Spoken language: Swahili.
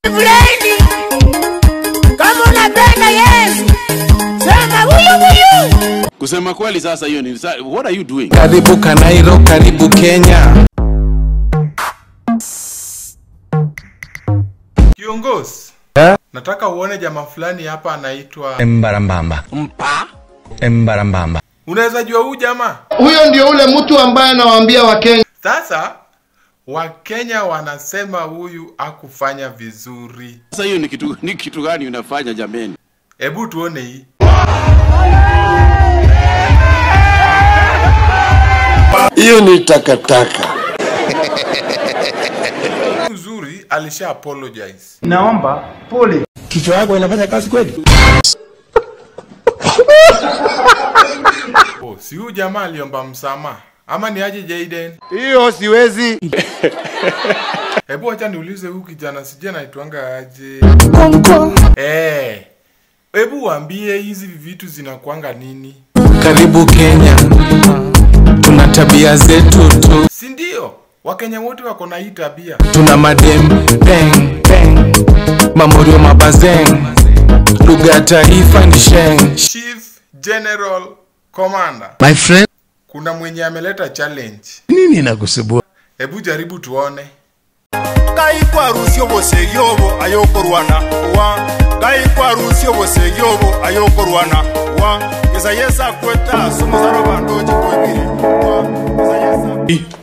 Fulani, kama unapenda Yesu, sema huyu huyu. Kusema kweli sasa hiyo ni sa- what are you doing? Karibu Kanairo, karibu Kenya. Kiongozi, Eh? nataka uone jamaa fulani hapa anaitwa. Embarambamba. Mpa. Embarambamba. Unaweza jua huyu jamaa? Huyo ndio ule mtu ambaye anawaambia Wakenya Sasa Wakenya wanasema huyu akufanya vizuri. Sasa hiyo ni kitu ni kitu gani unafanya jameni? Hebu tuone hii. hiyo ni takataka. Uzuri alisha apologize. Kichwa yako inafanya kazi kweli? Oh, si huyu jamaa aliomba msamaha ama ni aje Jaden? Hiyo siwezi. Hebu acha niulize huyu kijana sije naitwanga aje? Eh. Hebu waambie hizi vitu zinakuanga nini? Karibu Kenya. Tuna tabia zetu tu. Si ndio? Wakenya wote wako na hii tabia. Tuna madem peng peng. Mamorio mabazeng. Lugha ya taifa ni sheng. Chief General Commander. My friend, Kuna mwenye ameleta challenge. nini inakusumbua? Hebu jaribu tuone. ngai kwarusia obosegi obo ayokorwana wa ngai kwarusia obosegi obo ayokorwana wa gesa yesa kweta somosaro bandoji koibire wa gesa yesa